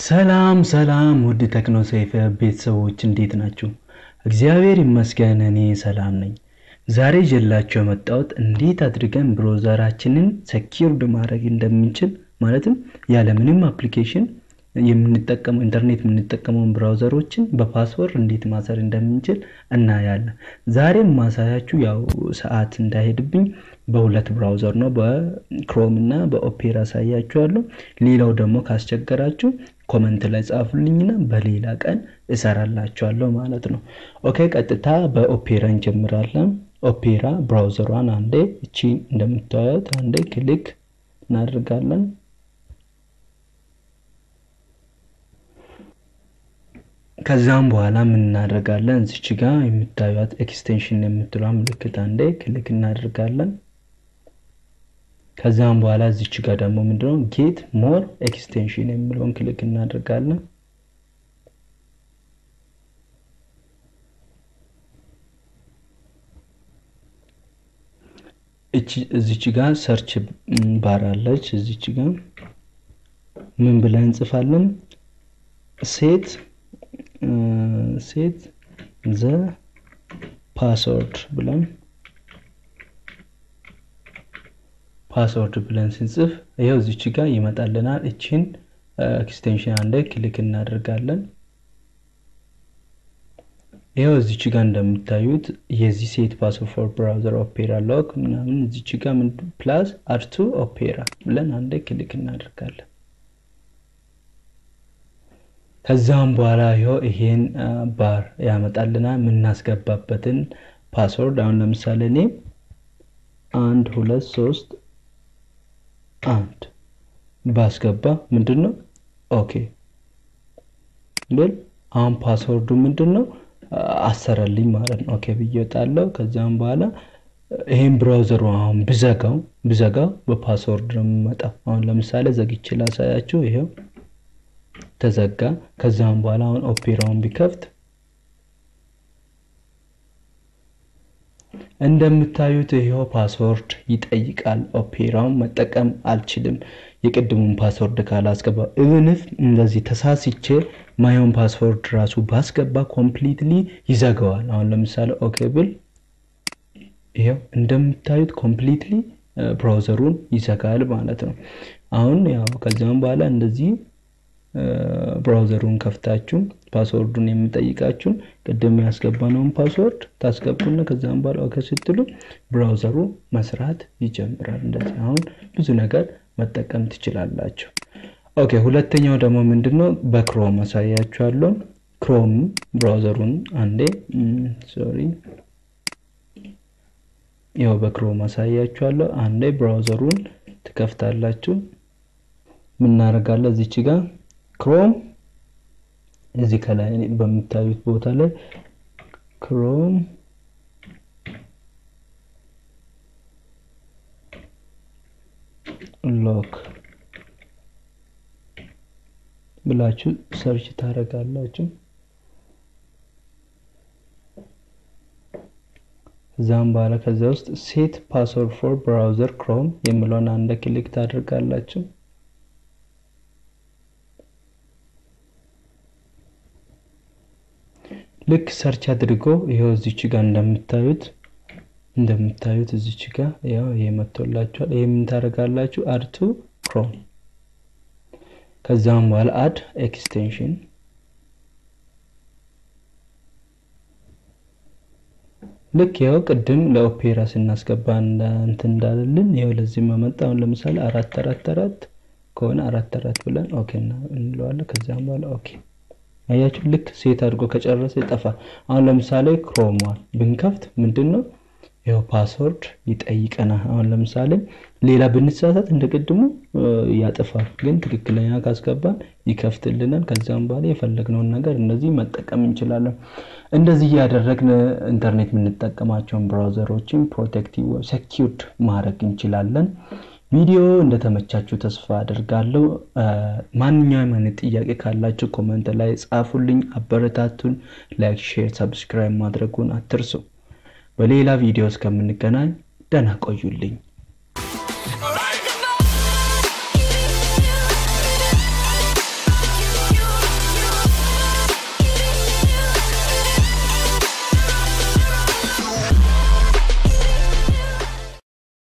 ሰላም ሰላም ውድ ቴክኖ ሰይፈ ቤተሰቦች እንዴት ናችሁ? እግዚአብሔር ይመስገን እኔ ሰላም ነኝ። ዛሬ ይዤላችሁ የመጣሁት እንዴት አድርገን ብሮዘራችንን ሰኪርድ ማድረግ እንደምንችል ማለትም ያለምንም አፕሊኬሽን የምንጠቀመው ኢንተርኔት የምንጠቀመውን ብራውዘሮችን በፓስወርድ እንዴት ማሰር እንደምንችል እናያለን። ዛሬም ማሳያችሁ ያው ሰዓት እንዳይሄድብኝ በሁለት ብራውዘር ነው፣ በክሮም እና በኦፔራ አሳያችኋለሁ። ሌላው ደግሞ ካስቸገራችሁ ኮመንት ላይ ጻፉልኝና በሌላ ቀን እሰራላችኋለሁ ማለት ነው። ኦኬ ቀጥታ በኦፔራ እንጀምራለን። ኦፔራ ብራውዘሯን አንዴ እቺ እንደምታዩት አንዴ ክሊክ እናደርጋለን። ከዛም በኋላ ምን እናደርጋለን? እዚች ጋ የምታዩት ኤክስቴንሽን የምትለዋ ምልክት አንዴ ክሊክ እናደርጋለን። ከዛም በኋላ እዚች ጋር ደግሞ ምንድነው ጌት ሞር ኤክስቴንሽን የሚለውን ክሊክ እናደርጋለን። እዚች ጋር ሰርች ባር አለች። እዚች ጋር ምን ብለን እንጽፋለን? ሴት ሴት ዘ ፓስወርድ ብለን ፓስወርድ ብለን ስንጽፍ ይኸው እዚች ጋር ይመጣልናል። እችን ኤክስቴንሽን አንደ ክሊክ እናደርጋለን። ይኸው እዚች ጋር እንደምታዩት የዚህ ሴት ፓስወርድ ፎር ብራውዘር ኦፔራ ሎክ ምናምን እዚች ጋር ፕላስ አርቱ ኦፔራ ብለን አንደ ክሊክ እናደርጋለን። ከዛም በኋላ ይኸው ይሄን ባር ያመጣልናል የምናስገባበትን ፓስወርድ። አሁን ለምሳሌ እኔ አንድ ሁለት ሶስት አንድ ባስገባ ምንድን ነው ኦኬ ብል አሁን ፓስወርዱ ምንድን ነው አሰረልኝ ማለት ነው። ኦኬ ብዬ እወጣለሁ። ከዚያም በኋላ ይሄን ብራውዘሩ አሁን ብዘጋው ብዘጋው በፓስወርድ ነው የምመጣው። አሁን ለምሳሌ ዘግቼ ላሳያችሁ። ይሄው ተዘጋ። ከዛም በኋላ አሁን ኦፔራውን ቢከፍት እንደምታዩት ይሄው ፓስወርድ ይጠይቃል። ኦፔራውን መጠቀም አልችልም የቅድሙን ፓስወርድ ካላስገባ። ኢቭንፍ እንደዚህ ተሳስቼ ማየውን ፓስወርድ ራሱ ባስገባ ኮምፕሊትሊ ይዘጋዋል። አሁን ለምሳሌ ኦኬ ብል ይሄው እንደምታዩት ኮምፕሊትሊ ብራውዘሩን ይዘጋል ማለት ነው። አሁን ያው ከዚያም በኋላ እንደዚህ ብራውዘሩን ከፍታችሁ ፓስወርዱን የምጠይቃችሁን ቅድም ያስገባነውን ፓስወርድ ታስገቡና ከዛም በኋላ ኦኬ ስትሉ ብራውዘሩ መስራት ይጀምራል። እንደዚህ አሁን ብዙ ነገር መጠቀም ትችላላችሁ። ኦኬ ሁለተኛው ደግሞ ምንድነው በክሮም አሳያችኋለሁ። ክሮም ብራውዘሩን አንዴ ሶሪ ያው በክሮም አሳያችኋለሁ። አንዴ ብራውዘሩን ትከፍታላችሁ። ምናደርጋለን እዚች ጋር ክሮም እዚህ ከላይ በምታዩት ቦታ ላይ ክሮም ሎክ ብላችሁ ሰርች ታደርጋላችሁ። ከዛም በኋላ ከዚያ ውስጥ ሴት ፓስወርድ ፎር ብራውዘር ክሮም የሚለውን አንድ ክሊክ ታደርጋላችሁ። ልክ ሰርች አድርጎ ይኸው እዚች ጋር እንደምታዩት እንደምታዩት እዚች ጋር ያው ይሄ መጥቶላችኋል። ይሄ ምን ታደርጋላችሁ? አድቱ ክሮም ከዛም በኋላ አድ ኤክስቴንሽን ልክ ያው ቅድም ለኦፔራ ስናስገባ እንትን እንዳለልን ይኸው ለዚህ መመጣ። አሁን ለምሳሌ አራት አራት አራት ከሆነ አራት አራት ብለን ኦኬ እንለዋለን። ከዚያም በኋላ ኦኬ አያችሁ ልክ ሴት አድርጎ ከጨረሰ ይጠፋል። አሁን ለምሳሌ ክሮሟን ብንከፍት ምንድን ነው ይኸው ፓስወርድ ይጠይቀናል። አሁን ለምሳሌ ሌላ ብንሳሳት እንደ ቅድሙ ያጠፋል፣ ግን ትክክለኛ ካስገባን ይከፍትልናል። ከዚያም በኋላ የፈለግነውን ነገር እንደዚህ መጠቀም እንችላለን። እንደዚህ እያደረግን ኢንተርኔት የምንጠቀማቸውን ብራውዘሮችን ፕሮቴክቲቭ ሴኪርድ ማድረግ እንችላለን። ቪዲዮ እንደተመቻችሁ ተስፋ አድርጋለሁ። ማንኛውም አይነት ጥያቄ ካላችሁ ኮመንት ላይ ጻፉልኝ፣ አበረታቱን። ላይክ፣ ሼር፣ ሰብስክራይብ ማድረጉን አትርሱ። በሌላ ቪዲዮ እስከምንገናኝ ደህና ቆዩልኝ።